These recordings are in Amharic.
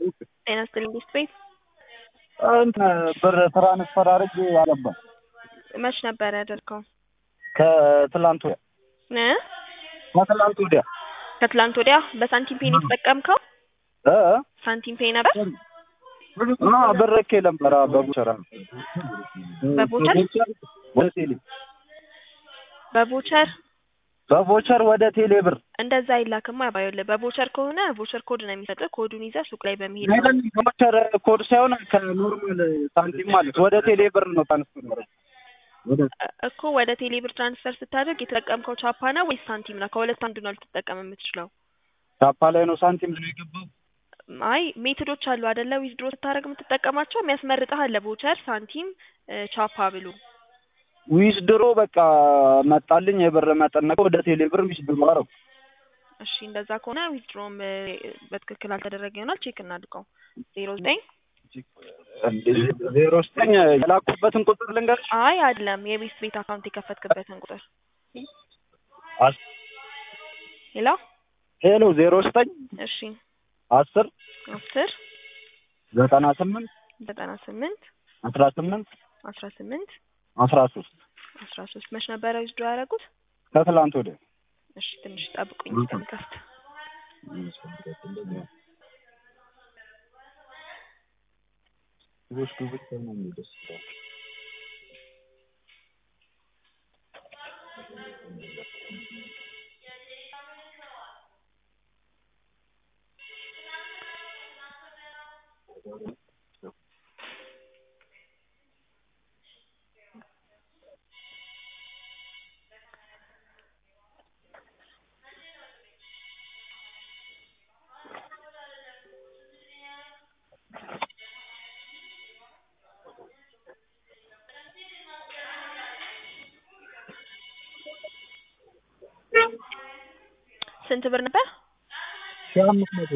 ጤና ይስጥልኝ ቤት ቤት እንትን ብር ትራንስፈር አድርጌ አልገባም። መች ነበር ያደርገው? ከትላንት ወዲያ እ ከትላንት ወዲያ ከትላንት ወዲያ በሳንቲም ፔን የተጠቀምከው እ ሳንቲም ፔ ነበር። አ ብር ልኬ ነበር በቦቸራ በቦቸር ወደ ቴሌ በቦቸር በቮቸር ወደ ቴሌ ብር እንደዛ አይላክማ። ባይሆንልህ በቦቸር ከሆነ ቦቸር ኮድ ነው የሚሰጥህ። ኮዱን ይዘህ ሱቅ ላይ በመሄድ ነው። አይደለም ከቮቸር ኮድ ሳይሆን ከኖርማል ሳንቲም ማለት ወደ ቴሌ ብር ነው ትራንስፈር ማድረግ ወደ እኮ ወደ ቴሌ ብር ትራንስፈር ስታደርግ የተጠቀምከው ቻፓ ነው ወይስ ሳንቲም ነው? ከሁለት አንዱ ነው ልትጠቀም የምትችለው። ቻፓ ላይ ነው ሳንቲም ነው የገባው። አይ ሜቶዶች አሉ አይደለ? ዊዝድሮ ስታደርግ የምትጠቀማቸው የሚያስመርጥህ አለ። ቦቸር፣ ሳንቲም፣ እ ቻፓ ብሉ። ዊዝ ድሮ በቃ መጣልኝ የብር መጠን ነገር ወደ ቴሌ ብር ዊዝ ድሮ አረው እሺ እንደዛ ከሆነ ዊዝድሮም በትክክል አልተደረገ ይሆናል። ቼክ እናድርገው። ዜሮ ዘጠኝ ዜሮ ዘጠኝ የላኩበትን ቁጥር ልንገርሽ አይ አይደለም፣ የቤት ቤት አካውንት የከፈትክበትን ቁጥር አስ- ሌላ ሄሎ ዜሮ ዘጠኝ እሺ አስር አስር ዘጠና ስምንት ዘጠና ስምንት አስራ ስምንት አስራ ስምንት አስራ ሶስት አስራ ሶስት መች ነበረ ዊዝድሮ ያደረጉት? ከትላንት ወዲያ እሺ ትንሽ ጠብቁኝ እስከምከፍት ስንት ብር ነበር? ሺህ አምስት መቶ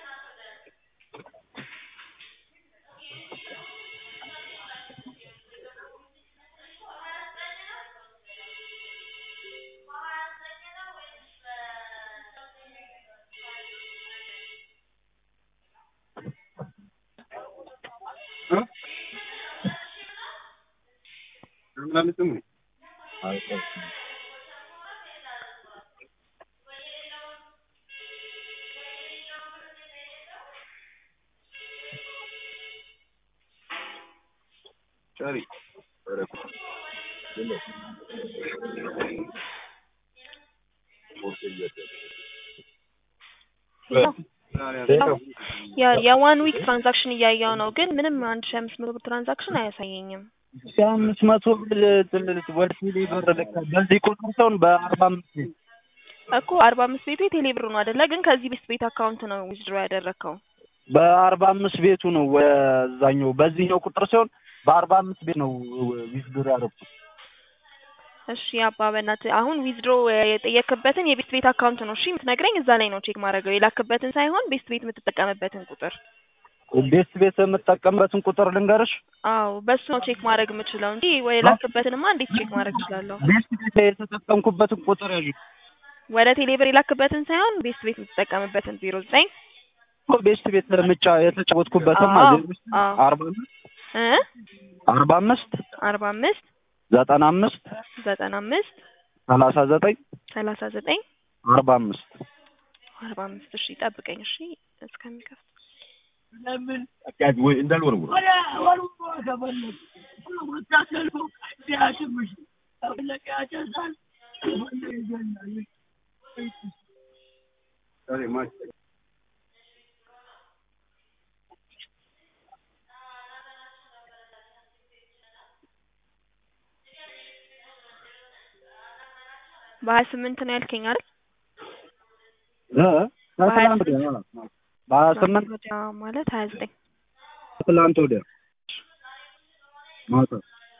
ያ የዋን ዊክ ትራንዛክሽን እያየው ነው፣ ግን ምንም አንድ ሺህ አምስት መቶ ብር ትራንዛክሽን አያሳየኝም። ሺህ አምስት መቶ ብር ወደ ቴሌ ብር ልካ በዚህ ቁጥር ሰውን በአርባ አምስት እኮ አርባ አምስት ቤቱ የቴሌ ብር ነው አይደለ? ግን ከዚህ ቤት ቤት አካውንት ነው ዊዝድሮ ያደረግከው። በአርባ አምስት ቤቱ ነው ወዛኛው በዚህኛው ቁጥር ሲሆን በአርባ አምስት ቤት ነው ዊዝድሮ ያደረኩት። እሺ አባ በእናትህ አሁን ዊዝድሮ የጠየክበትን የቤት ቤት አካውንት ነው እሺ የምትነግረኝ። እዛ ላይ ነው ቼክ ማድረገው የላክበትን ሳይሆን ቤት ቤት የምትጠቀምበትን ቁጥር። ቤት ቤት የምጠቀምበትን ቁጥር ልንገርሽ። አዎ በሱ ነው ቼክ ማድረግ የምችለው እንጂ ወይ የላክበትንማ እንዴት ቼክ ማድረግ እችላለሁ? ቤት ቤት የተጠቀምኩበትን ቁጥር ያዥ። ወደ ቴሌብር የላክበትን ሳይሆን ቤት ቤት የምትጠቀምበትን ዜሮ ዘጠኝ ቤት ቤት ምጫ የተጫወትኩበትን አዎ፣ ማለት ነው። አዎ። አርባ አምስት እ አርባ አምስት አርባ አምስት ዘጠና አምስት ዘጠና አምስት ሰላሳ ዘጠኝ ሰላሳ ዘጠኝ አርባ አምስት አርባ አምስት እሺ ጠብቀኝ እሺ እስከሚከፍት ወይ እንዳልወረውር በሀያ ስምንት ነው ያልከኝ አይደል? እ ከትላንት ወዲያ በሀያ ስምንት ወዲያ ማለት ሀያ ዘጠኝ ከትላንት ወዲያ ማታ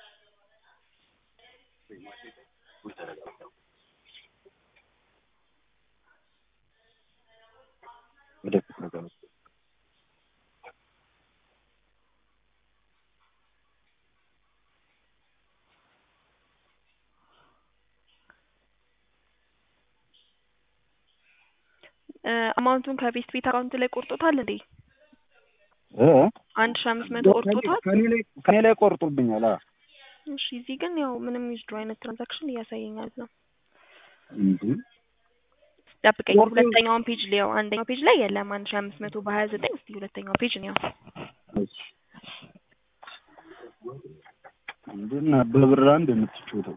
ወደፊት ነገር አማውንቱን ከቤስት ቤት አካውንት ላይ ቆርጦታል እንዴ? እ አንድ ሺህ አምስት መቶ ቆርጦታል። ከኔ ላይ ከኔ ላይ ቆርጦብኛል። አ እሺ እዚህ ግን ያው ምንም ዊዝድሮ አይነት ትራንዛክሽን እያሳየኛል ነው። እንዴ ጠብቀኝ፣ ቆርጦ- ሁለተኛውን ፔጅ ሊያው። አንደኛው ፔጅ ላይ የለም አንድ ሺህ አምስት መቶ በሀያ ዘጠኝ እስቲ ሁለተኛው ፔጅ ነው። እሺ እንዴና በብር አንድ የምትጫወተው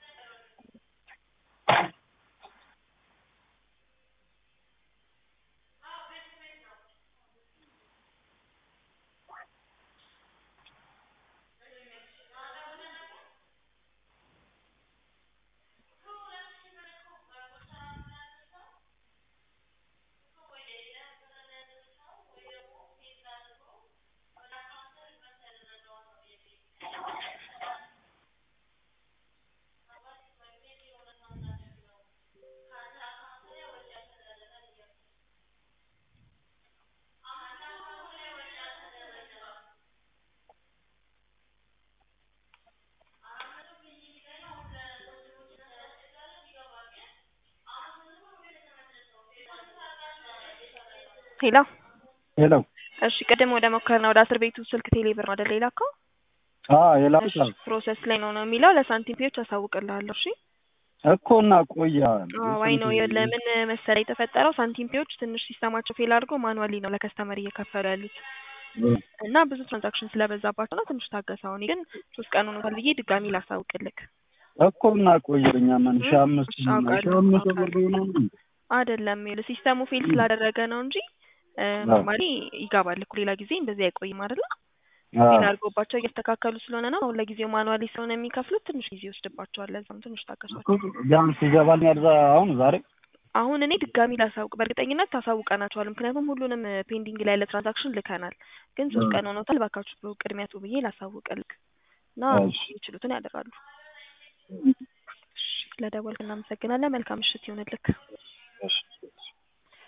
ሄሎ ሄሎ እሺ፣ ቅድም ወደ ሞከርነው ወደ አስር ቤቱ ስልክ ቴሌብር ነው አይደል የላከው? አ የላኩት እሺ፣ ፕሮሰስ ላይ ነው ነው የሚለው ለሳንቲም ፔዎች አሳውቅልሃለሁ። እሺ እኮ እና ቆያ ዋይ ነው ለምን መሰለ የተፈጠረው ሳንቲም ፔዎች ትንሽ ሲስተማቸው ፌል አድርጎ ማኑዋሊ ነው ለከስተመር እየከፈሉ ያሉት እና ብዙ ትራንዛክሽን ስለበዛባቸው ነው። ትንሽ ታገሰው። እኔ ግን ሶስት ቀን ሆኖታል ብዬ ድጋሚ ላሳውቅልክ እኮ እና ቆየኛ ማን ሺህ አምስት ሺህ አውቃለሁ፣ አምስት አውቃለሁ። ብር ነው አይደለም ይኸውልህ ሲስተሙ ፌል ስላደረገ ነው እንጂ ኖርማሊ ይገባል እኮ ሌላ ጊዜ እንደዚህ አይቆይም አይደለ? ፌል አድርጎባቸው እያስተካከሉ ስለሆነ ነው። አሁን ለጊዜው ማኑዋሊ ስለሆነ የሚከፍሉት ትንሽ ጊዜ ይወስድባቸዋል። ለዛም ትንሽ ታገሷቸው። ቢያንስ ይገባልኛል ዛ አሁን ዛሬ አሁን እኔ ድጋሚ ላሳውቅ በእርግጠኝነት ታሳውቀናቸዋል። ምክንያቱም ሁሉንም ፔንዲንግ ላይ ያለ ትራንዛክሽን ልከናል። ግን ሶስት ቀን ሆኖታል። እባካችሁ ቅድሚያ ጡ ብዬ ላሳውቅልክ እና እሺ። የሚችሉትን ያደርጋሉ። እሺ፣ ስለደወልክ እናመሰግናለን። መልካም ምሽት ይሆንልክ። እሺ